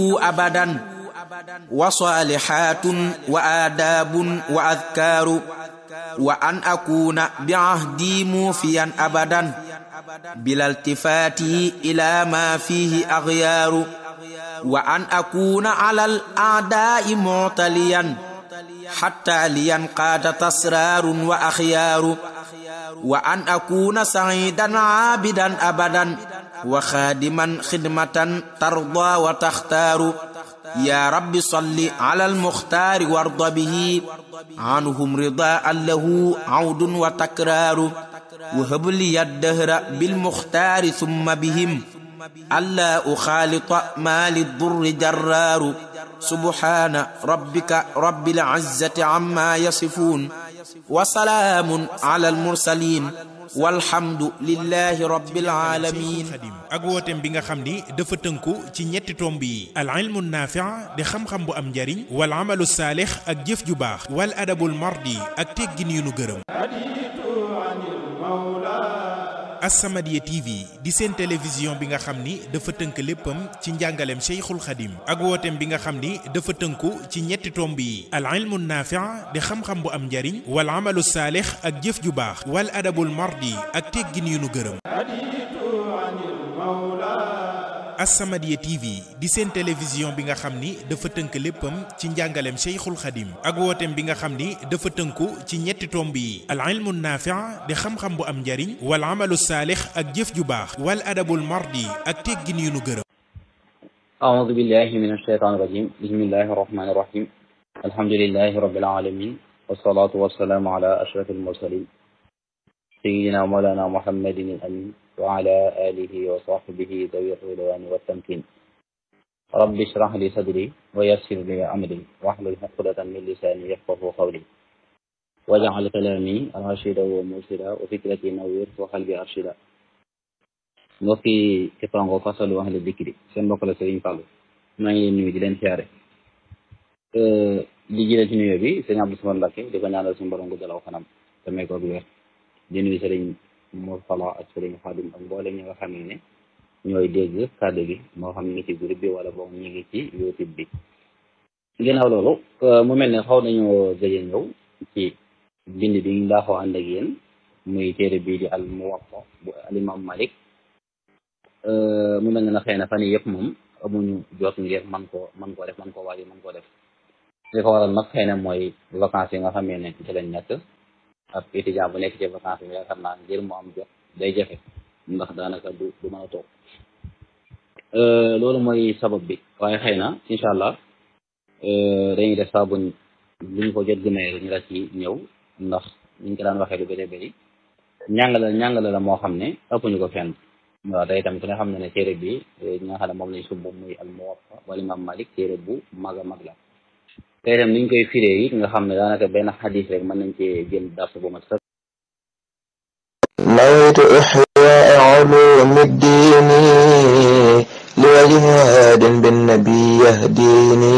أبدا وصالحات وآداب وأذكار وأن أكون بعهدي موفيا أبدا بلا التفات إلى ما فيه أغيار وأن أكون على الأعداء معتليا حتى لينقاد تسرار وأخيار وأن أكون سعيدا عابدا أبدا وخادما خدمة ترضى وتختار يا رب صل على المختار وارض به عنهم رضاء له عود وتكرار وهب لي الدهر بالمختار ثم بهم ألا أخالط ما للضر جرار سبحان ربك رب العزة عما يصفون وسلام على المرسلين walhamdu lillahi rabbil alamin xadim ak wooteem bi nga xam ni dafa tënku ci ñetti tomb yi al ilmu naafi' di xam-xam bu am njariñ wal amalu saalix ak jëf ju baax wal adabul mardi ak teggin yu nu gërëm As-Samadiyya TV di seen télévision bi nga xam ni dafa tënk léppam ci njàngaleem Cheikhul Khadim ak wooteem bi nga xam ni dafa tënku ci ñetti tomb yi al ilmu naafi' di xam-xam bu am njariñ wal amalu saalix ak jëf ju baax wal adabul mardi ak teggin yu nu gërëm As-Samadiyya TV di seen télévision bi nga xam ni dafa tënk léppam ci njàngaleem Cheikhul Khadim ak wooteem bi nga xam ni dafa tënku ci ñetti tomb yi al ilmu naafi' di xam-xam bu am njariñ wal amalu saalix ak jëf ju baax wal adabul mardi ak teggin yu nu gërëm أعوذ بالله من الشيطان الرجيم بسم الله الرحمن الرحيم الحمد لله رب العالمين والصلاة والسلام على أشرف المرسلين سيدنا مولانا محمد الأمين وعلى آله وصحبه ذوي الرضوان والتمكين رب اشرح لي صدري ويسر لي أمري واحلل عقدة من لساني يفقه قولي واجعل كلامي راشدا ومرشدا وفكرتي نوير وقلبي أرشدا mbokki Képango fasalu ahli dikri seen mbokk la Serigne Fallou maa ngi leen nuyu di leen siyaare di jëlee ci nuyoo bi sëñ Abdou Samad Mbacké di ko ñaanal suñu borom gu dalaw xanam te may ko wér di nuyu Serigne Mor Fala ak Serigne Khadim ak mboolem ñi nga xam ne ñooy dégg kàddu gi moo xam ñu ngi ci groupe bi wala boog ñu ngi ci YouTube bi ginnaaw loolu mu mel ne xaw nañoo gëj a ñëw ci bind bi ñu laaxoo ànd ak yéen muy téere bii di al Muwatta bu al imam Malik mu mel ne na xëy na fan yii yëpp moom amuñu jot ngir man koo man koo def man koo waaj man koo def li ko waral nag xëy na mooy vacances yi nga xam ne ci lañ nekk ab étudiant bu nekk ci vacances yi yaakaar naa ngir mu am jot day jafe ndax daanaka du du mën a toog loolu mooy sabab bi waaye xëy na incha allah dañuy def saa buñ luñ ko jot gëmee ñu la ci ñëw ndax ñu ko daan waxee lu bëri bëri ñàngale ñàngale la moo xam ne ëppuñu ko fenn waaw day tamit ku ne xam ne ne téere bi ñi nga xam ne moom lañ sumb muy al Muwatta wala Imam Malik téere bu mag a mag la tey tam niñ koy firee it nga xam ne daanaka benn xadis rek mën nañ cee jël dars bu mat sax nawaytu ixyaa ulum ddiin liwajhi haadin binnabi yahdini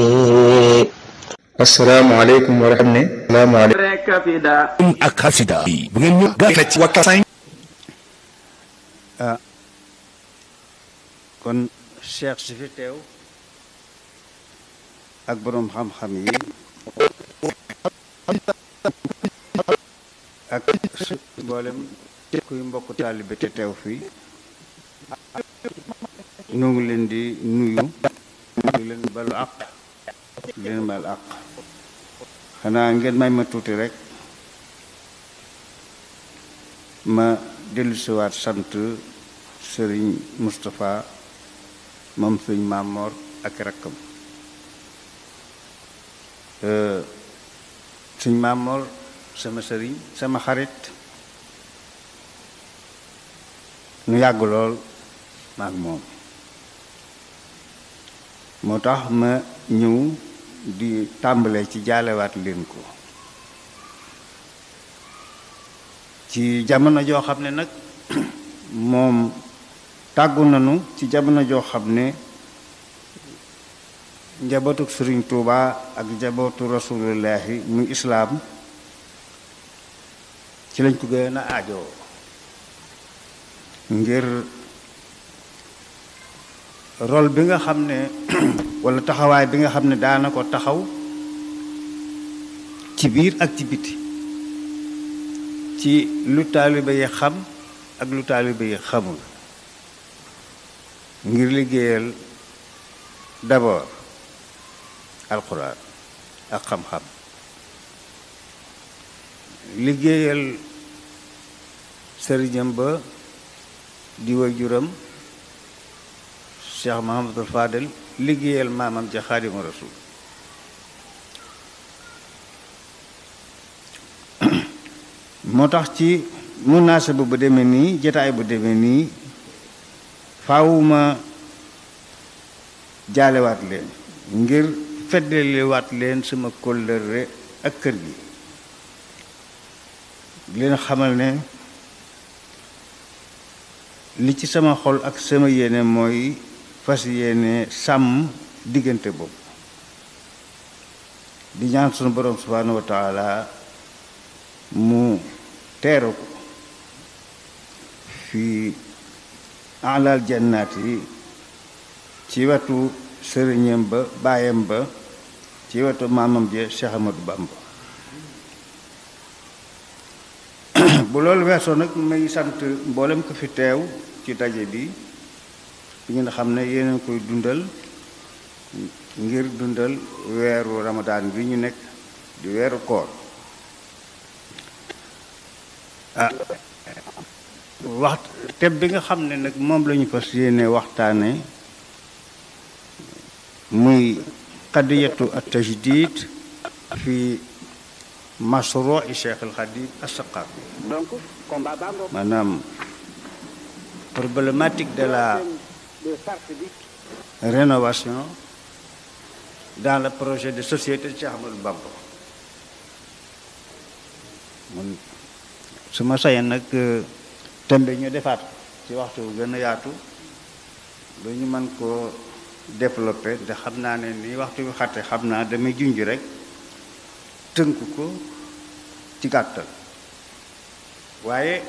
asalaamaaleykum wa rahmatulah. ak xasida bu ngeen ñu gàtt ci wakkasañ ah kon cheikh si fi teew ak boroom xam-xam yi ak mboolem kuy mbokk taalibe te teew fii ñu ngi leen di nuyu di leen balu àq di leen bal àq xanaa ngeen may ma tuuti rek ma dellusiwaat sant sëriñ Moustapha moom sëriñ Mamor ak rakkam sëriñ Mamor sama sëriñ sama xarit nu yàgg lool maag moom moo tax ma ñëw di tàmbale ci jaalewaat leen ko ci jamono joo xam ne nag moom tàggu nañu ci jamono joo xam ne njabootu sëriñ Tuuba ak njabootu rasulullahi muy islaam ci lañ ko gën a aajoo ngir rôle bi nga xam ne walla taxawaay bi nga xam ne daana ko taxaw ci biir ak ci biti ci lu taalibe yi xam ak lu taalibe yi xamul ngir liggéeyal d'abord alxuraan ak xam-xam liggéeyal sëriñam ba di waajuram Cheikh Mahamadul Fadel liggéeyal maamam ja Xaadimu Rasuul moo tax ci munaasaba bu demee nii jataay bu demee nii faawuma jaalewaat leen ngir feddaliwaat leen sama kóllëre ak kër gi leen xamal ne li ci sama xol ak sama yéene mooy fas yéene sàmm diggante boobu di ñaan sunu borom subhaanahu wa taala mu teeru ko fi alal jannaat yi ci wetu sëriñam ba baayam ba ci wetu maamam je Cheikh Amadou Bamba bu loolu weesoo nag may sant mboolem ko fi teew ci daje bi fi ngeen xam ne yéen koy dundal ngir dundal weeru ramadaan bi ñu nekk di weeru koor ah wax thème bi nga xam ne nag moom la ñu fas yéene waxtaane muy qadiyatu at tajdid fi mashruu Cheikh al Khadim as-Saqafi maanaam problématique de la rénovation dans le projet de société de Cheikh Ahmadou Bamba mun su ma sañoon nag tembe ñu defaat ci waxtu gën a yaatu ba ñu mën koo développer te xam naa ne ni waxtu bi xatte xam naa damay junj rek tënk ko ci gàttal waaye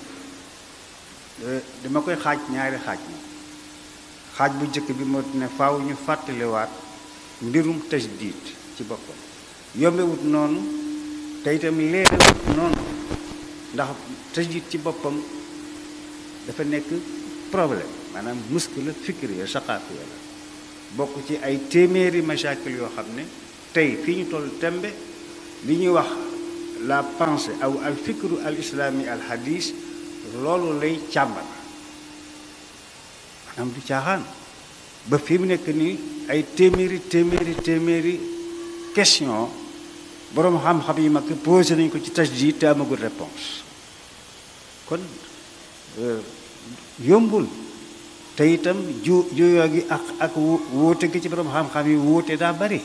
dama koy xaaj ñaari xaaj na xaaj bu njëkk bi moo ne faaw ñu fàttaliwaat mbirum tajdid ci boppam yombewut noonu te itam leerewut noonu ndax tajdid ci boppam dafa nekk problème maanaam muskila fikriya saqaafiya la bokk ci ay téeméeri machakil yoo xam ne tey fii ñu toll tembe li ñuy wax la pensée aw al fikru al islami al hadis loolu lay càmbar maanaam du caaxaan ba fi mu nekk nii ay téeméeri téeméeri téeméeri question boroom xam-xam yi mag posé nañ ko ci tajdid te amagul réponse kon yombul te itam ju juyoo gi ak ak wóote gi ci boroom xam-xam yi wóote daa bari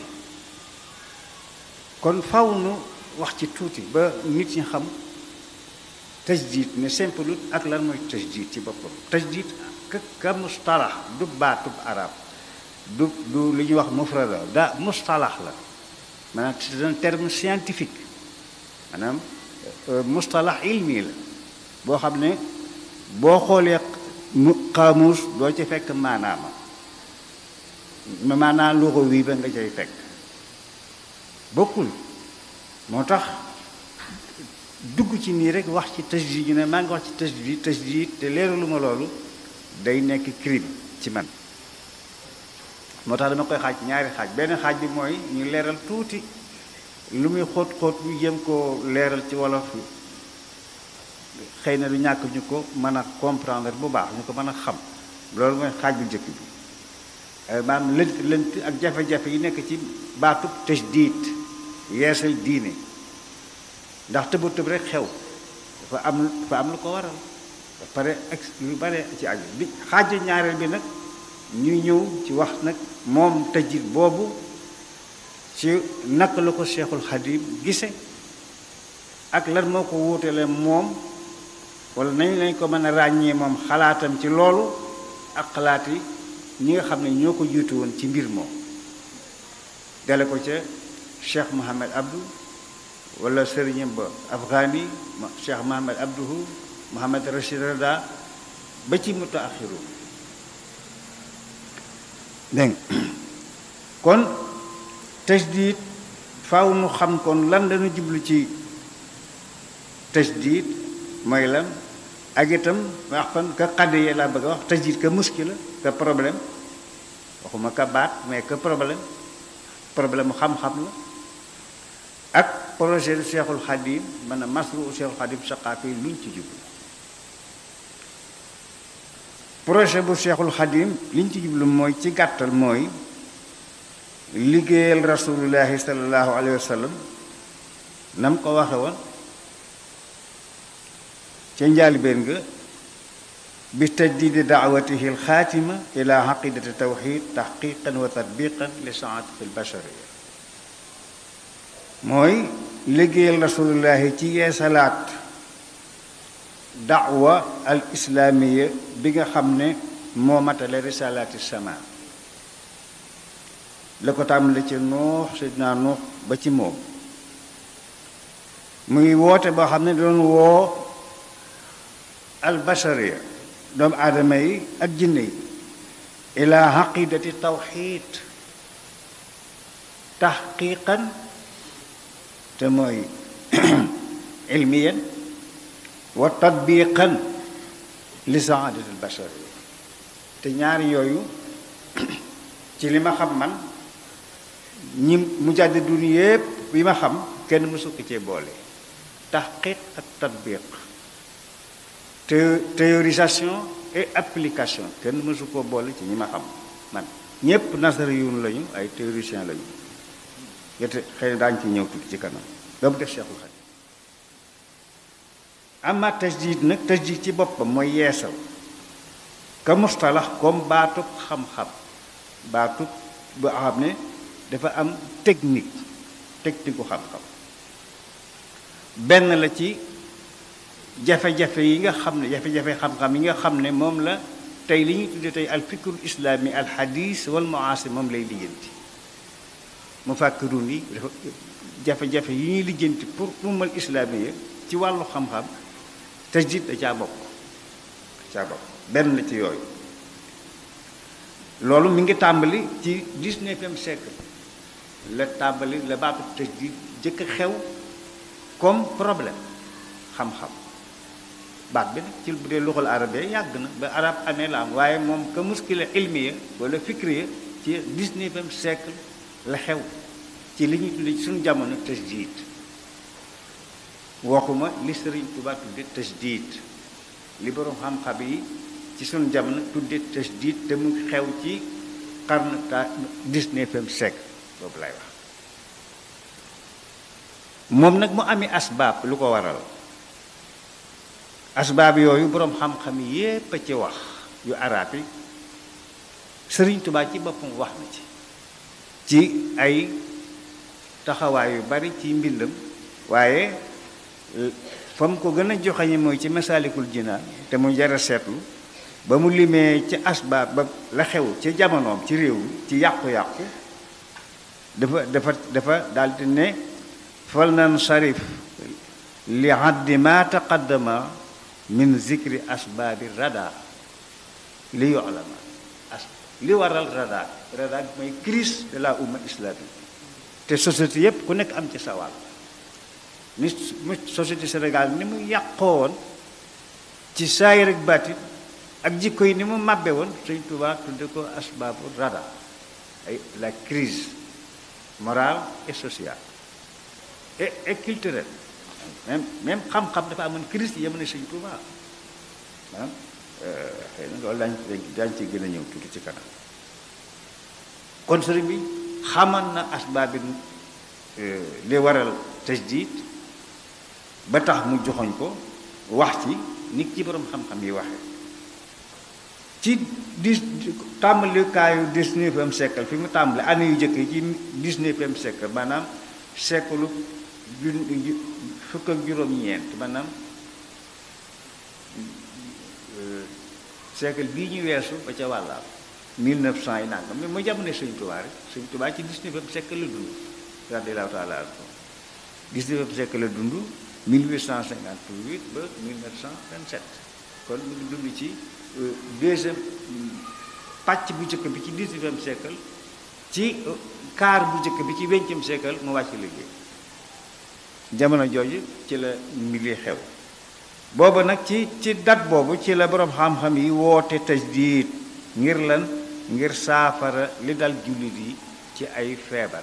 kon faw nu wax ci tuuti ba nit ñi xam tajdid ne simple ak lan mooy tajdid ci boppam tajdid ka ka mustalax du baatub arab du du li ñuy wax mufrada da mustalax la maanaam c'est un terme scientifique maanaam mustalax ilmi la boo xam ne boo xoolee mu xaamuus doo ci fekk maanaama maanaam luxo wii ba nga cay fekk bokkul moo tax dugg ci nii rek wax ci tajdid ñu ne maa ngi wax ci tajdid tajdid te leeralu ma loolu day nekk crime ci man moo tax dama koy xaaj ñaari xaaj benn xaaj bi mooy ñu leeral tuuti lu muy xóot xóot ñu jëm koo leeral ci wolof xëy na du ñàkk ñu ko mën a comprendre bu baax ñu ko mën a xam loolu mooy xaaj bu njëkk bi maanaam lënt lënt ak jafe-jafe yi nekk ci baatub tajdid yeesal diine ndax tëba tëb rek xew dafa am dafa am lu ko waral ba pare ak lu bare ci aju bi xaaju ñaareel bi nag ñuy ñëw ci wax nag moom tajdid boobu ci naka la ko Cheikhul Khadim gise ak lan moo ko wuutale moom wala nañ lañ ko mën a ràññee moom xalaatam ci loolu ak xalaat yi ñi nga xam ne ñoo ko jiitu woon ci mbir moom dale ko ca Cheikh Mohamed Abdou wala sëriñam ba Afghani Cheikh Mohamed Abdouhu Mohamed Rachid Rada ba ci mutaaxiru dégg nga kon tajdid faaw nu xam kon lan lañu jublu ci tajdid mooy lan ak itam wax kon ka xadde yee laa bëgg a wax tajdid ka muskila ka problème waxuma ka baat mais que problème problème mu xam-xam la ak projet Cheikhul Khadim man a masru Cheikhul Khadim saqaafi luñ ci jublu projet bu Cheikhul Khadim liñ ci jublu mooy ci gàttal mooy liggéeyal rasulullahi sallallahu alayhi wa sallam na mu ko waxe woon ca njaalbeen nga bi tajdidi daawatihi alxaatima ila xaqidati tawxid taxqiqan wa tatbiqan li saadati albasharia mooy liggéeyal rasulullahi ci yeesalaat daawa al islaamiya bi nga xam ne moo matale risalaati sama la ko tàmbale ci nuux seydina nuux ba ci moom muy woote boo xam ne doon woo al bashariya doomu aadama yi ak jinne yi ila xaqidati tawxid taxqiqan te mooy ilmiyan wa tatbiqan li saadati al bashariya te ñaari yooyu ci li ma xam man ñi mujaddidun yépp yi ma xam kenn mësu ko cee boole taxqiq ak tatbiq théorisation et application kenn mësu koo boole ci ñi ma xam man ñépp nasariyun lañu ay théoricien lañu yete xëy na daañu ci ñëw tuuti ci kanam ba mu def Cheikhul Khadim ama tajdid nag tajdid ci boppam mooy yeesal ka mustalax comme baatub xam-xam baatub bu xam ne dafa am technique technique u xam-xam benn la ci jafe-jafe yi nga xam ne jafe-jafe xam-xam yi nga xam ne moom la tey li ñuy tuddee tey al fikrul islami al hadis wal muasir moom lay lijjanti mu fàkkirun yi dafa jafe-jafe yi ñuy lijjanti pour umal islami ci wàllu xam-xam tajdid da caa bokk caa bokk benn la ci yooyu loolu mi ngi tàmbali ci dix-neuvième siècle la tàmbali la baatu tajdid jëkk a xew comme problème xam-xam baat bi nag ci bu dee luxal arabe yàgg na ba arab amee la am waaye moom ka muskila ilmiya wala fikriya ci dix-neuvième siècle la xew ci li ñuy tudde ci suñu jamono tajdid waxuma li Sëriñ Tuubaa tudde tajdid li borom xam-xam yi ci suñu jamono tudde tajdid te mu xew ci qarne ta dix-neuvième siècle boobu lay wax moom nag mu amee asbaab lu ko waral asbaab yooyu boroom xam-xam yépp a ci wax yu arab yi Sëriñ Tuubaa ci boppam wax na ci ci ay taxawaay yu bari ci mbindam waaye fa mu ko gën a joxañe mooy ci masaalikul jinaan te mu jar a seetlu ba mu limee ci asbaab ba la xew ci jamonoom ci réew mi ci yàqu-yàqu dafa dafa dafa daldi ne fal nan sarif li haddi ma taqaddama min zikri asbaabi rada li yolama as li waral rada rada mooy crise de la umma islamique te société yépp ku nekk am ci sawal ni société Sénégal ni mu yàqoo woon ci saayir ak baatit ak jikko yi ni mu màbbe woon Sëñ Tuubaa tudde ko asbaabu rada ay la crise morale et sociale et et culturelle même même xam-xam dafa amoon crise yi yemane Sëñ Tuubaa maanaam xëy na loolu daañ daañ ci gën a ñëw tuuti ci kanam kon sëriñ bi xaman na asbaabi li waral tajdid ba tax mu joxoñ ko wax ci nit ci boroom xam-xam yi waxe ci dix tàmbalikaayu dix-neuvième siècle fi mu tàmbali année yu jëkk yi ci dix-neuvième siècle maanaam siècle ju fukk ak juróom-ñeent maanaam siècle bii ñu weesu ba ca wàllaam mille neuf cent yi nangam mais mooy jamono Sëñ Tuubaa rek Sëñ Tuubaa ci dix-neuvième siècle la dund radiyallaahu taala anhu dix-neuvième siècle la dund 1858 ba 1927 kon mu ngi dund ci deuxième pàcc bu njëkk bi ci dix-huitième siècle ci kaar bu njëkk bi ci vingtième siècle mu wàcc liggéey jamono jooju ci la mbir xew booba nag ci ci dat boobu ci la boroom xam-xam yi woote tajdiid ngir lan ngir saafara li dal jullit yi ci ay feebar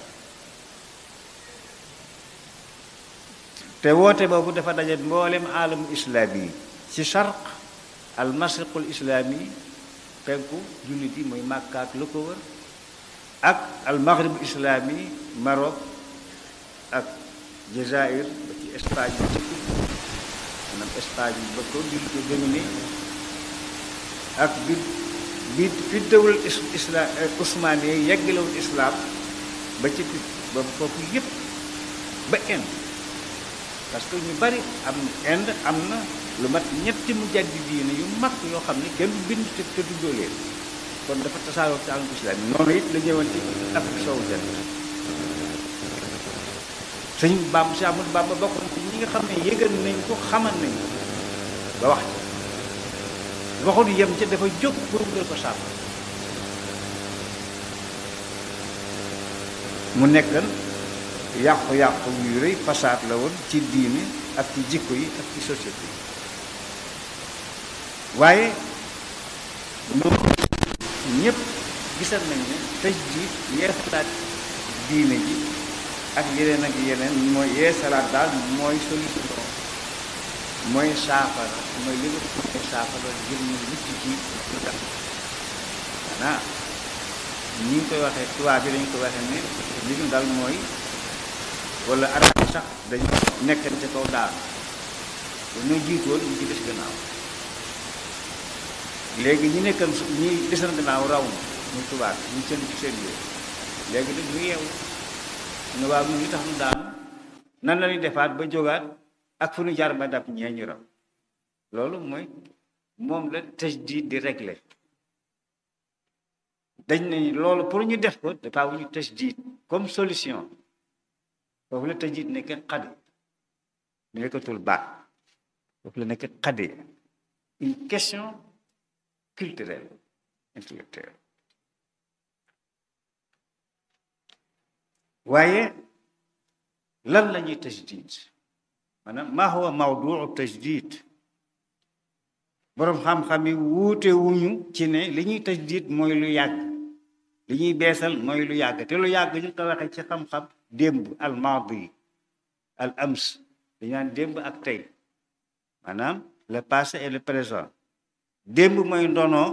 te woote boobu dafa daje mboolem aalamu islaami yi ci charq al mashriqul islaami penku jullit yi muy Makka ak lu ko wër ak al maghrib islaami Maroc ak Jazaïr ba ci Espagne bi ci maanaam Espagne ba ko jullit yi dominé ak bi bi fi dawul islam usmaan yi yeggalewul islam ba ci ba foofu yépp ba Inde parce que ñu bari am Inde am na lu mat ñetti mu jaddi diine yu mag yoo xam ne kenn bind te te tuddoo leen kon dafa tasaaroo ci àlum islam yi noonu it la ñëwoon ci Afrique soowu jant sëñ Bam si Amadou Bamba bokkoon ci ñi nga xam ne yëgal nañ ko xamal nañ ko ba wax ci waxul yem ca dafa jóg pour nga ko sàmm mu nekkan yàqu-yàqu yu rëy fasaad la woon ci diine ak ci jikko yi ak ci société yi waaye loolu ñépp gisal nañ ne tëj ji yeesalaat diine ji ak yeneen ak yeneen mooy yeesalaat daal mooy solution mooy saafara mooy li nga mooy saafara ngir ñu mucc ci lu tax xanaa ñi ngi koy waxee tubaab bi dañu koy waxee ne li ñu dal mooy wala arab yi sax dañu nekkan ci kaw daal dañoo jiitoon ñu ci des gannaaw léegi ñi nekkan ñi desan gannaaw raw na muy tubaab ñu seen ci seen yooyu léegi nag ñu yeewu ne waaw ñu li tax nu daanu nan la ñuy defaat ba jógaat ak fu ñu jaar ba dab ñee ñu raw loolu mooy moom la tajdiid di régler dañ ne loolu pour ñu def ko dafa wu ñu tajdiid comme solution foofu la tajdiid nekk xadi nekkatul baat foofu la nekk xadi une question culturelle intellectuelle waaye lan la ñuy tajdiid maanaam maa huwa mawduu tajdid boroom xam-xam yi wuute wuñu ci ne li ñuy tajdid mooy lu yàgg li ñuy beesal mooy lu yàgg te lu yàgg ñu ko waxee ci xam-xam démb al maadi al ams dañu naan démb ak tey maanaam le passé et le présent démb mooy ndonoo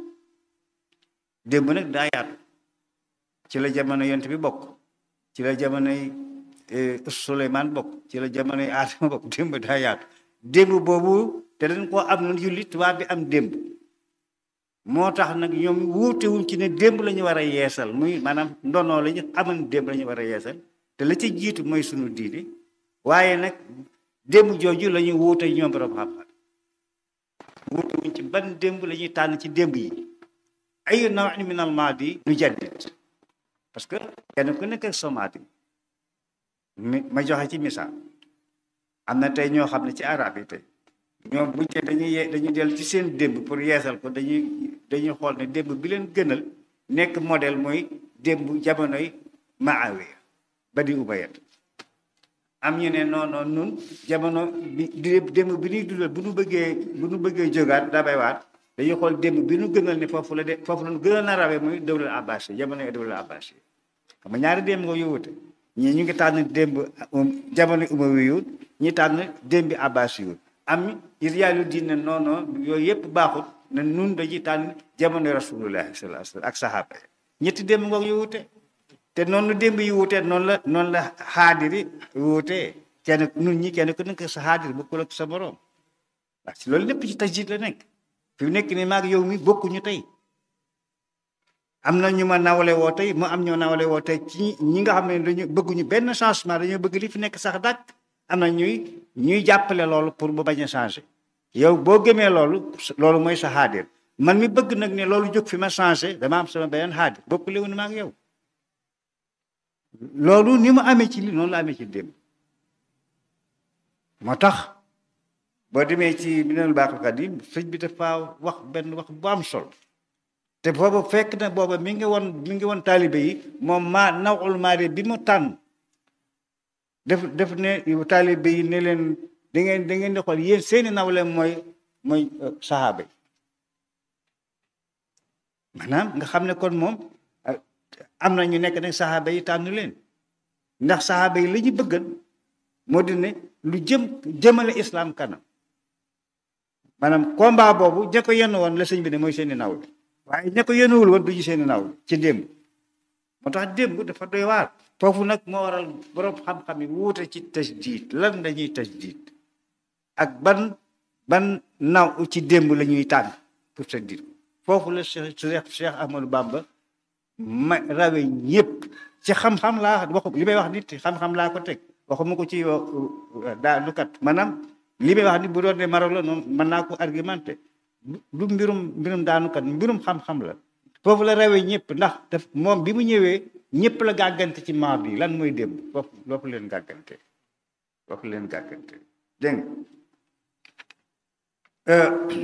démb nag daa yaatu ci la jamono yont bi bokk ci la jamonoy Suleymaan bokk ci la jamonoy Aadama bokk démb daa yaatu démb boobu te dañ koo am na jullit tubaab bi am démb moo tax nag ñoom wuute wuñ ci ne démb la ñu war a yeesal muy maanaam ndonoo la ñu amoon démb la ñu war a yeesal te la ci jiitu mooy sunu diine waaye nag démb jooju la ñu wuute ñoom borom xam-xam wuute wuñ ci ban démb la ñuy tànn ci démb yi ay nawin min al maadi nu jaddit parce que kenn ku nekk ak somaati mi ma joxe ci misaal am na tey ñoo xam ne ci arab yi tey ñoom buñ te dañuy ye dañuy dellu ci seen démb pour yeesal ko dañuy dañuy xool ne démb bi leen gënal nekk modèle mooy démb jamonoy Maawiya ba di Umayya am ñu ne non non nun jamono bi démb bi ñuy dundal bu nu bëggee bu nu bëggee jógaat dabaywaat dañuy xool démb bi nu gënal ne foofu la de foofu la nu gën a narawee muy dawlal abbasi jamonoy dawlal abbasi xam nga ñaari démb nga yowute ñii ñu ngi tànn démb jamono umawiyu ñi tànn démb abbasi yu am iriyaalu diine non non yooyu yëpp baaxut ne nun dañuy tànn jamono rasulullahi sallallahu alayhi wasallam ak saxaaba yi ñetti démb nga yowute te noonu démb yi wutee noonu la noonu la xaadiri wutee kenn nun ñi kenn ku nekk sa xaadir bokkul ak sa borom parce que loolu lépp ci tajdiid la nekk fi mu nekk nii maag yow mi bokkuñu tey am na ñu ma nawale woo tey mu am ñoo nawale woo tey ci ñi nga xam ne dañu bëgguñu benn changement dañoo bëgg li fi nekk sax dàkk am na ñuy ñuy jàppale loolu pour bu bañ a changé yow boo gëmee loolu loolu mooy sa xaadir man mi bëgg nag ne loolu jóg fi ma changé dama am sama beneen xaadir bokk léwu ni maag yow loolu ni mu amee ci li noonu la amee ci démb moo tax boo demee ci Minanul Baaqil Qadiim sëñ bi dafa wax benn wax bu am solo te boobu fekk na booba mi ngi woon mi ngi woon taalibe yi moom maa nawul maari bi mu tànn def def ne taalibe yi ne leen da ngeen da ngeen di xool yéen seeni nawle mooy mooy saxaaba yi maanaam nga xam ne kon moom am na ñu nekk nag saxaaba yi tànn leen ndax saxaaba yi li ñu bëggan moo di ne lu jëm jëmale islam kanam maanaam combat boobu ña ko yenn woon la sëñ bi ne mooy seeni nawle waaye ña ko yennuwul woon duñu seeni nawle ci démb moo tax démb dafa doy waar foofu nag moo waral borom xam-xam yi wuute ci tajdiid lan dañuy tajdiid ak ban ban naw ci démb la ñuy tànn pour tajdiid foofu la Cheikh Cheikh Ahmadou Bamba ma rawe ñëpp ci xam-xam laa wax li may wax nit xam-xam laa ko teg waxuma ko ci daa lu kat maanaam li may wax ni bu doon ne maro la noonu mën naa ko argumenté du mbirum mbirum daanukat mbirum xam-xam la foofu la rawee ñëpp ndax daf moom bi mu ñëwee ñëpp la gàggante ci maam bi lan mooy démb foofu foofu leen gàggante foofu leen gàggante dégg nga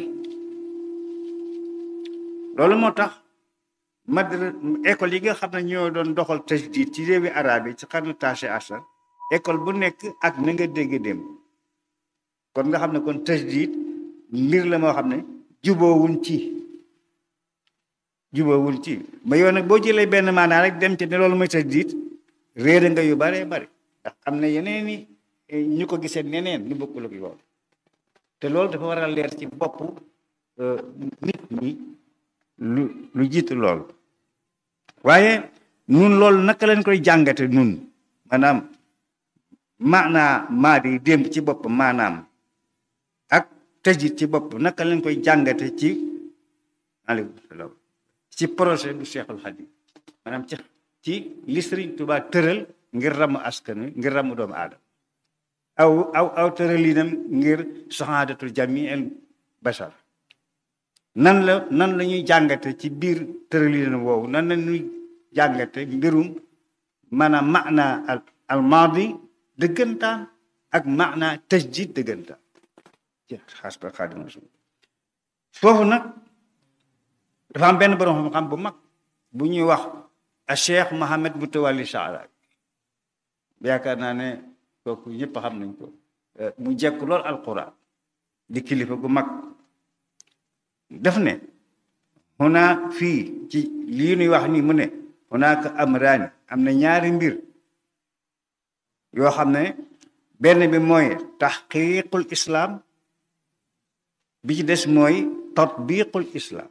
loolu moo tax madra école yi nga xam ne ñoo doon doxal tajdid ci réewi arab yi ci xarnu taché asar école bu nekk ak na nga dégg démb kon nga xam ne kon tajdid mbir la moo xam ne juboowuñ ci juboowuñ ci ma yow nag boo jëlee benn maanaa rek dem ci ne loolu mooy tajdid réere nga yu baree bari ndax am na yeneen i ñu ko gisee neneen ñu bokkul ak loolu te loolu dafa war a leer ci bopp nit ñi lu lu jiitu loolu waaye nun loolu naka leen koy jàngate nun maanaam maanaa maa di démb ci bopp maanaam ak tëjit ci bopp naka leen koy jàngate ci aleykum salaam ci projet du Cheikhul Khadim maanaam ci ci li Sëriñ Tuubaa tëral ngir ramu askan wi ngir ramu doomu aadama aw aw aw tëralinam ngir sahaadatul jamiil bashar nan la nan la ñuy jàngate ci biir tëralin woowu nan la ñuy jàngate mbirum maanaam maana al almaadi dëggantaan ak maana tajdid dëggantaan ci xaas ba Xaadimu Rasuul foofu nag dafa am benn borom xam-xam bu mag bu ñuy wax a Cheikh Mohamed Mutawalli Saara yaakaar naa ne kooku ñëpp xam nañ ko mu jekk lool alquran di kilifa gu mag def ne xunaa fii ci lii nuy wax nii mu ne hunaaka amraani am na ñaari mbir yoo xam ne benn bi mooy taxqiqul islam bi ci des mooy tatbiqul islam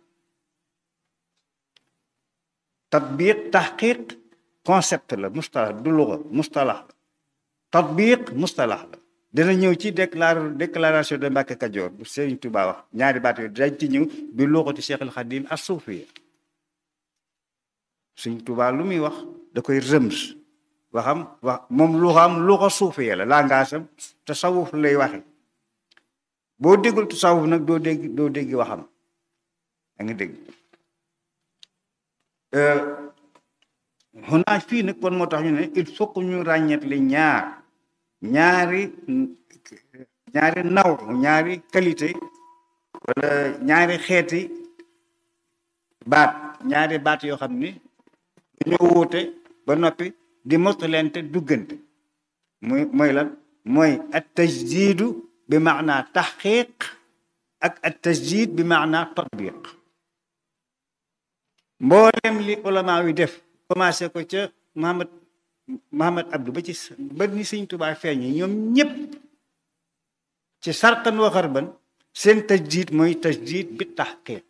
tatbiq taxqiq concept la mustalax du luga mustalax la tatbiq mustalax la dina ñëw ci déclar déclaration de Mbàkke Kajoor bu Sëriñ Tuubaa wax ñaari baat yooyu dañ ci ñëw bi luxati Cheikhul Xadim as suufiya Sëriñ Tuubaa lu muy wax da koy rëms waxam wax moom luxam luxa suufiya la langage am tasawuf lay waxe boo déggul tasawuf nag doo dégg doo dégg waxam da nga dégg xunaa fii nag kon moo tax ñu ne il faut que ñu ràññet li ñaar ñaari ñaari naw ñaari qualité wala ñaari xeeti baat ñaari baat yoo xam ni dañoo wuute ba noppi di mottalente duggante muy mooy lan mooy at tajdidu bi maanaa taxqiq ak at tajdid bi maanaa tatbiq mboolem li ulama wi def commencé ko ca Muhammad Muhammad Abdou ba ci ba ni Sëñ Tuubaa feeñe ñoom ñëpp ci sarqan wa xarban seen tajdid mooy tajdid bi taxqiq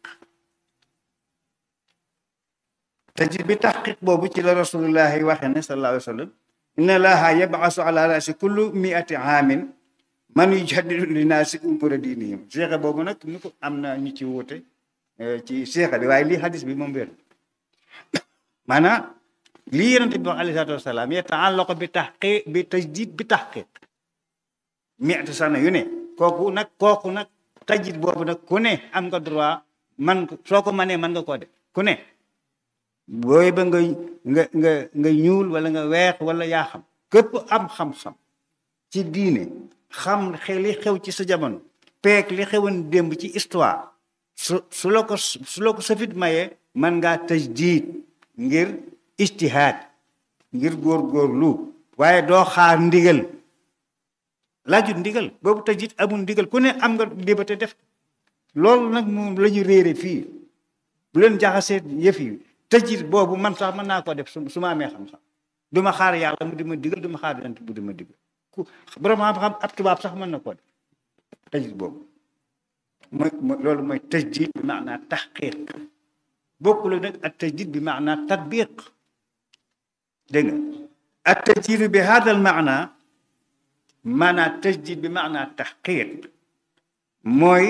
tajdid bi taxqiq boobu ci la rasulullahi waxe ne sallallahu alayhi wa sallam inna allaha yabasu ala rasi kullu miati aamin man yujaddidu linnaasi umura diinihim seexa boobu nag ñu ko am na ñu ci wuute ci seexa bi waaye lii hadis bi moom wér maanaam lii yonente bi wax alayhi salaatu wasalaam yataallaqu bi taxqiq bi tajdid bi taxqiq miati sana yu ne kooku nag kooku nag tajdid boobu nag ku ne am nga droit man soo ko mënee mën nga koo def ku ne booy ba nga nga nga nga ñuul wala nga weex wala yaa xam képp am xam-xam ci diine xam li xew ci sa jamono peek li xewoon démb ci histoire su su la ko su la ko safit mayee mën ngaa tajdiid ngir ijtihaad ngir góorgóorlu waaye doo xaar ndigal laajut ndigal boobu tajdiid amul ndigal ku ne am nga liberté def loolu nag moom la ñu réere fii bu leen jaxasee yëf yi tajdiid boobu man sax mën naa ko def su su ma amee xam-xam du ma xaar yàlla mu di ma digal du ma xaar yonent bu di ma digal ku borom xam-xam ab tubaab sax mën na ko def tajdiid boobu mooy loolu mooy tajdiid bi maanaa taxqiq bokkul nag ak tajdiid bi maanaa tatbiq dégg nga ak tajdiid bi hada al maanaa maanaa tajdiid bi maanaa taxqiq mooy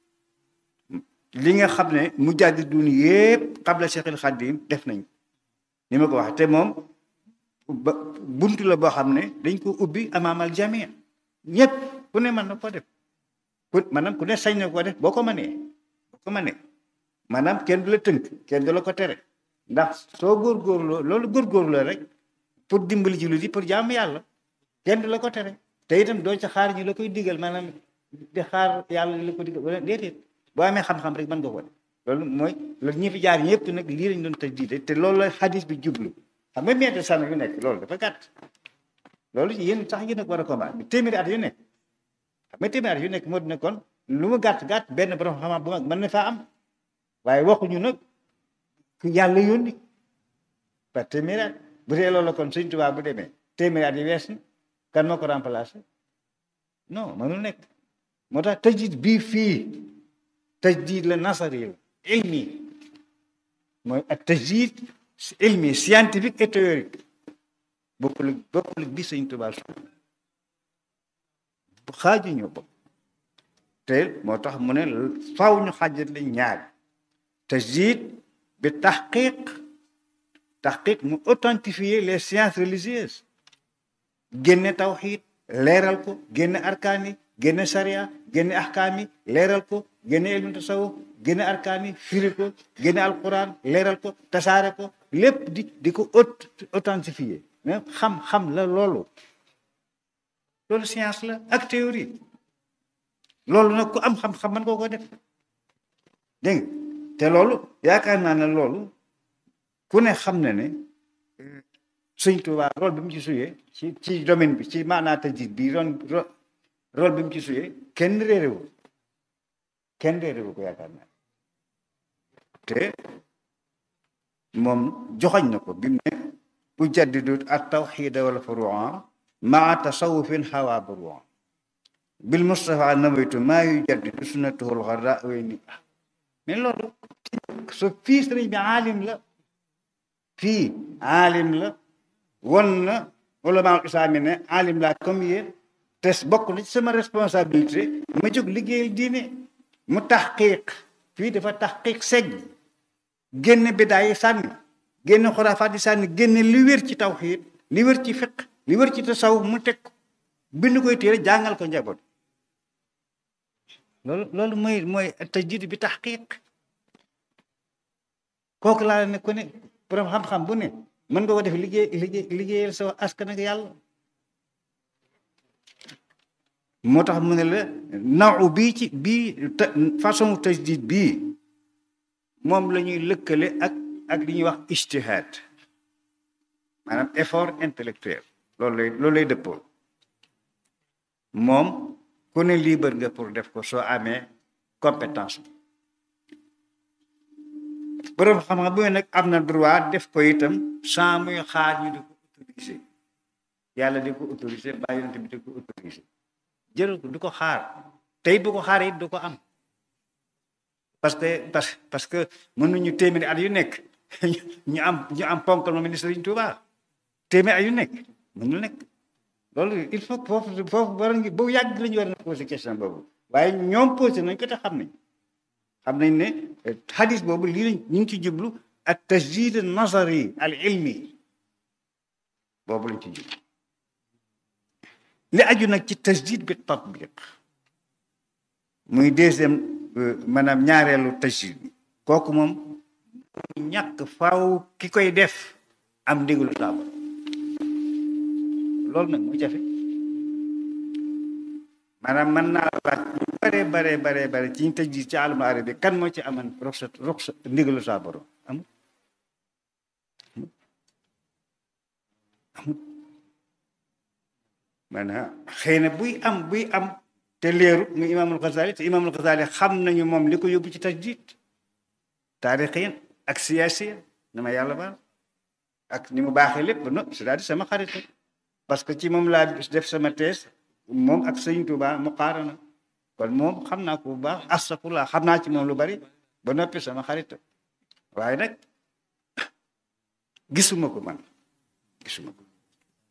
li nga xam ne mujaddidun yépp qabla Cheikhul Xadim def nañ ni ma ko wax te moom ba buntu la boo xam ne dañ ko ubbi amaamal jamii ñëpp ku ne mën na ko def ku maanaam ku ne sañ na ko def boo ko mënee boo ko mënee maanaam kenn du la tënk kenn du la ko tere ndax soo góorgóorloo loolu góorgóorlu la rek pour dimbali ci lu di pour jaamu yàlla kenn du la ko tere te itam doo ca xaar ñu la koy digal maanaam di xaar yàlla li la ko digal wala déedéet boo amee xam-xam rek mën nga ko def loolu mooy loolu ñi fi jaar ñëpp nag lii lañ doon tëj diite te loolu la xadis bi jublu xam nga meete sànn yu nekk loolu dafa gàtt loolu yéen sax yéen a ko war a combat bi téeméeri at yu nekk xam nga téeméeri at yu nekk moo dina kon lu mu gàtt gàtt benn borom xam-xam bu mag mën na faa am waaye waxuñu nag ku yàlla yónni par téeméeri at bu dee loolu kon Sëñ Tuubaa bu demee téeméeri at yi wees na kan moo ko remplacé non mënul nekk moo tax tëjit bii fii tajdiid la nasari la ilmi mooy ak tajdiid ilmi scientifique et théorique bokkul bokkul bi Sëñ Tuubaa su bu xaaju ñu bopp te moo tax mu ne faw ñu xaajat lañ ñaari tajdiid bi taxqiq taxqiq mu authentifier les sciences religieuses génne tawxiid leeral ko génne arkaan yi génne sariya génne ahkaam yi leeral ko génne ilmu tasawuf génne arkaan yi firi ko génne alquran leeral ko tasaare ko lépp di di ko authentifier mais xam-xam la loolu loolu science la ak théorie loolu nag ku am xam-xam man koo ko def dégg nga te loolu yaakaar naa ne loolu ku ne xam na ne Sëñ Tuubaa rôle bi mu ci suyee ci ci domaine bi ci maanaa tajdiid bi ron rôle bi mu ci suyee kenn réeréwu kenn réeréwu ko yaakaar naa te moom joxoñ na ko bi mu ne ujaddidu at tawxiida wal furuu'a maa tasawufin xawaa buruu'a bil Mustafa nawaytu maa yujaddidu sunnatahu al-gharraa way ni mais loolu so fii sëriñ bi aalim la fii aalim la won na ulama islaam ne aalim laa comme yéen te bokk na ci sama responsabilité ma jóg liggéeyal diine mu taxqiq fii dafa taxqiq segg génne bidaa yi sànni génne xuraafaat yi sànni génne li wér ci tawxiid li wér ci fiq li wér ci tasawuf mu teg ko bind koy téere jàngal ko njaboot loolu loolu mooy mooy tajdiid bi taxqiq kooku laa ne ku ne borom xam-xam bu ne mën nga ko def liggéey liggéey liggéeyal sa askan ak yàlla moo tax mu ne la naw bii ci bii façon tajdiid bii moom la ñuy lëkkale ak ak li ñuy wax ijtihaad maanaam effort intellectuel loolu lay loolu lay dëppoo moom ku ne libre nga pour def ko soo amee compétence borom xam-xam bu nag am na droit def ko itam sans muy xaar ñu di ko autorisé yàlla di ko autorisé ba yonent bi di ko autorisé jël ko du ko xaar tey bu ko xaar it du ko am parce que parce parce que mënuñu téeméeri at yu nekk ñu am ñu am ponkal ma ministre Sëriñ Tuubaa téeméeri at yu nekk mënul nekk loolu il faut foofu foofu war ngi boobu yàgg la ñu war na posé question boobu waaye ñoom posé nañ ko te xam nañ xam nañ ne xadis boobu lii lañ ñu ngi ci jublu ak tajdid nazari al ilmi boobu lañ ci jublu li aju nag ci tajdid bi tatbiq muy deuxième maanaam ñaareelu tajdid bi kooku moom ñàkk faaw ki koy def am ndigalu saaba loolu nag mu jafe maanaam mën naa laaj bu bare bare bare bare ci ñu tajdid ci alamul arabi kan moo ci aman ruxsat ruxsat ndigalu saa borom am amut maanaam xëy na buy am buy am te leeru mu imaamul Xasaali te imaamul Xasaali xam nañu moom li ko yóbbu ci tajdid taarixiyan ak siyaasiyan na ma yàlla baal ak ni mu baaxee lépp ba noppi c'est-à-dire sama xarit parce que ci moom laa def sama thèse moom ak sëñ Tuubaa mu qaarana kon moom xam naa ko bu baax astafurlah xam naa ci moom lu bari ba noppi sama xarit waaye nag gisuma ko man gisuma ko